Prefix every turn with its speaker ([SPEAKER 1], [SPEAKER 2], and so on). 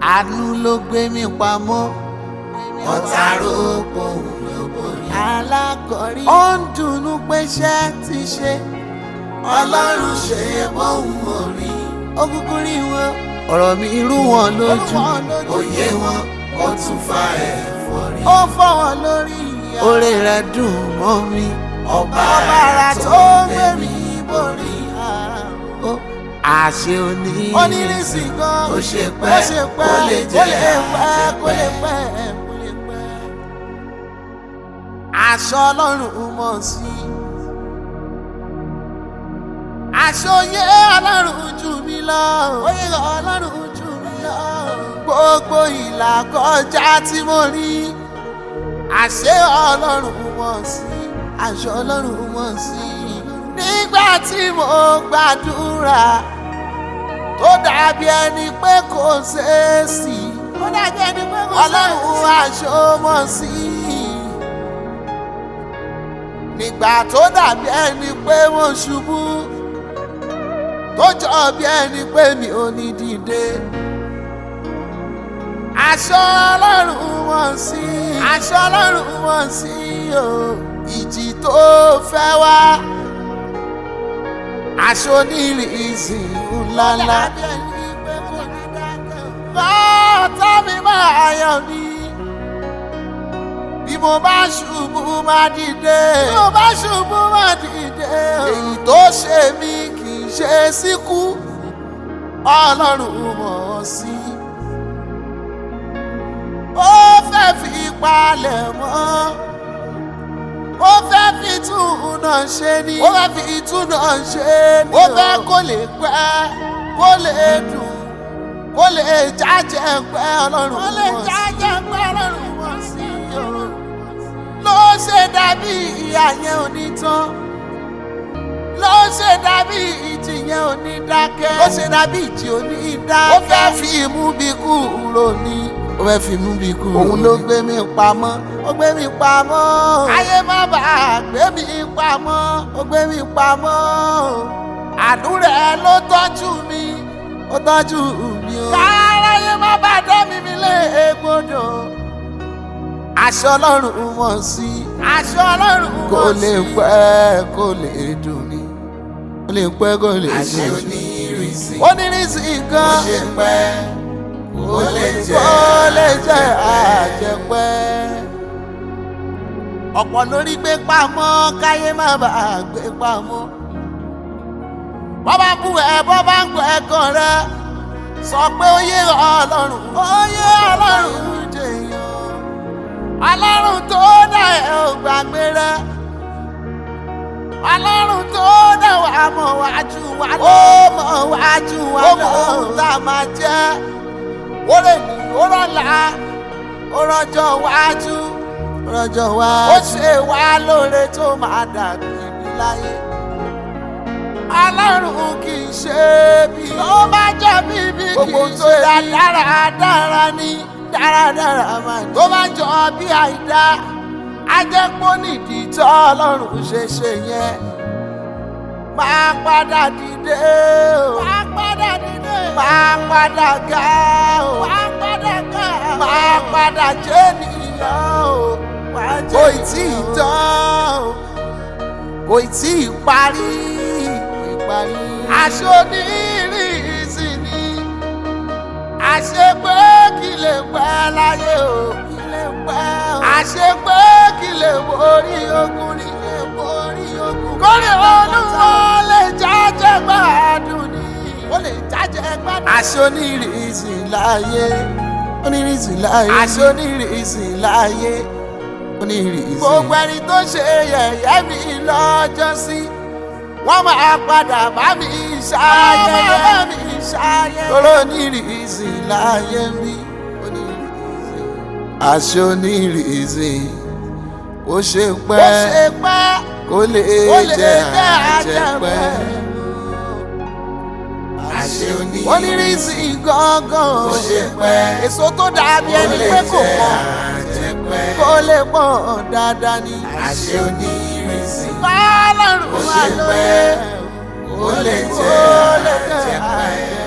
[SPEAKER 1] àánú ló gbé mi pamọ́
[SPEAKER 2] ọ̀tá rògbò ló borí.
[SPEAKER 1] alákọ̀rí ó ń dùnnú pé iṣẹ́ ti ṣe
[SPEAKER 2] ọlọ́run ṣe bóun ò rí.
[SPEAKER 1] ó kúkú rí wọn ọ̀rọ̀ mi rú wọn lójú
[SPEAKER 2] òye wọn ó tún fa ẹ̀fọ́ rí.
[SPEAKER 1] ó fọ́ wọn lórí ìyá oore rẹ̀ dùn mọ́ mi
[SPEAKER 2] ọba
[SPEAKER 1] ọba ara
[SPEAKER 2] ara
[SPEAKER 1] tó
[SPEAKER 2] tó
[SPEAKER 1] gbé
[SPEAKER 2] gbé
[SPEAKER 1] mi
[SPEAKER 2] mi
[SPEAKER 1] borí
[SPEAKER 2] borí.
[SPEAKER 1] ó àṣẹ òní onírìsì gan
[SPEAKER 2] Ó ṣe pẹ́,
[SPEAKER 1] ó ṣe pẹ́
[SPEAKER 2] kó lè
[SPEAKER 1] kó
[SPEAKER 2] jẹ́
[SPEAKER 1] lè pẹ́ kó lè
[SPEAKER 2] àjẹpẹ́.
[SPEAKER 1] pẹ́ kó lè pẹ́. aṣọ ọlọ́run mọ̀ sí aṣọ oyè ọlọ́run jù mí lọ oyè ọlọ́run jù mí lọ gbogbo ìlà kọjá tí mo rí àṣẹ ọlọ́run mọ̀ sí aṣọ ọlọ́run mọ̀ sí nígbà tí mo gbàdúrà tó dàbí ẹni pé kò ṣeé sí ó dàbí ẹni pé kò ṣeé sí ọlọ́run aṣọ mọ̀ sí nígbà tó dàbí ẹni pé mo ṣubú tó jọ bí ẹni pé mi ò ní dìde aṣọ ọlọ́run wọ̀n sí aṣọ ọlọ́run wọ̀n sí o ìjì tó fẹ́ wá aṣọ onírìsì ńláńlá bọ́ọ̀tà mi máa yọ̀ mí bí mo bá ṣubú máa dìde bí mo bá ṣubú máa dìde èyí tó ṣe mí kì í ṣe síkú ọlọ́run mọ̀ ọ́ sí ó fẹ́ fi palẹ̀ mọ́ ó fẹ́ fi túnà ṣe ni ó fẹ́ fi túnà ṣe ni ó fẹ́ kó lè pẹ́ kó lè dùn kó lè jájẹ pẹ́ ọlọ́run kó lè jájẹ pẹ́ ọlọ́run mọ̀ sí o ló ṣe dàbí ìyá yẹn ò ní tán ló ṣe dàbí ìjì yẹn ò ní dákẹ́ ó ṣe dàbí ìjì ò ní dákẹ́ ó fẹ́ fi imú bí kúrò ní ó fẹ́ fi imú bí kúrò òun ló gbé mi pamọ́ ó gbé mi pamọ́ ayé má bàa gbé mi pamọ́ ó gbé mi pamọ́ àdúrà ẹ ló tọ́jú mi ó tọ́jú mi o káráyé má bàa dá mi mi lé egbodò aṣọ ọlọ́run mọ̀ sí aṣọ ọlọ́run mọ̀ sí kò lè pẹ́ kò lè dùn ní kò lè pẹ́ kò lè
[SPEAKER 2] àṣẹ
[SPEAKER 1] dùn ní
[SPEAKER 2] onírìsì.
[SPEAKER 1] onírìsì
[SPEAKER 2] ó
[SPEAKER 1] gan
[SPEAKER 2] ṣe pẹ́ kó lè jẹ́
[SPEAKER 1] kó lè jẹ́ àjẹpẹ́ ọ̀pọ̀ lórí gbé pamọ́ káyé má bàa gbé pamọ́ bọ́ bá bú ẹ bọ́ bá ń gbọ́ ẹ̀kan rẹ sọ pé ó yé ọlọ́run ó yé ọlọ́run jèèyàn ọlọ́run tó dá ẹ ò gbàgbé rẹ ọlọ́run tó dá wa mọ̀ wájú wa lọ ó mọ̀ wájú wa lọ ó mọ̀ ohun tá a máa jẹ́ ó lè ní ó rọ̀la ó rọjọ́ wájú ó rọjọ́ wájú ó ṣe wá lóore tó máa dàbí ibi láyé ọlọ́run kì í ṣe bí tó bá jẹ́ bíbí kì í ṣe bí dáradára ní dáradára máa ní. tó bá jọ bí àìdá ajẹ́pọ̀ nídìí tó ọlọ́run ṣe ṣe yẹn máa padà dìde o máa padà dìde máa padà ga o máa padà ga o máa padà jẹ́ nìyẹn o kò tí ì tán o kò tí ì parí parí. aṣọ onírìsì ni àṣepé kí lè pẹ́ láyé o kí lè pẹ́ o. àṣepé kí lè borí ogun ní lè borí ogun. kórè olúwa lè jájẹ́ gbádùn ni ó lè jájẹ́ gbádùn. aṣọ onírìsì láyé onírìsì láyé aṣọ onírìsì láyé onírìsì. gbogbo ẹni tó ṣe yẹ̀yẹ́ mi lọ́jọ́ sí wọ́n máa padà bá mi ṣayẹyẹ bá mi ṣayẹyẹ. tóró onírìsì láyé mi onírìsì. aṣọ onírìsì ó ṣe pẹ́ ó ṣe pẹ́ kó lè jẹ́ àjẹpẹ́.
[SPEAKER 2] àṣẹ onírìsì.
[SPEAKER 1] onírìsì gángan
[SPEAKER 2] ó ṣe pẹ́
[SPEAKER 1] èso tó dàbí
[SPEAKER 2] kó
[SPEAKER 1] ẹni
[SPEAKER 2] lè
[SPEAKER 1] pé kò
[SPEAKER 2] jẹ́
[SPEAKER 1] pọ̀
[SPEAKER 2] àjẹpẹ́.
[SPEAKER 1] kó lè pọ̀ dáadáa ni.
[SPEAKER 2] àṣẹ onírìsì.
[SPEAKER 1] Ọlọ́run
[SPEAKER 2] Ó
[SPEAKER 1] wà
[SPEAKER 2] ṣe
[SPEAKER 1] lóye
[SPEAKER 2] pẹ́, ó lè jẹ́
[SPEAKER 1] ó lè jẹ́
[SPEAKER 2] àjẹpẹ́.
[SPEAKER 1] àjẹpẹ́.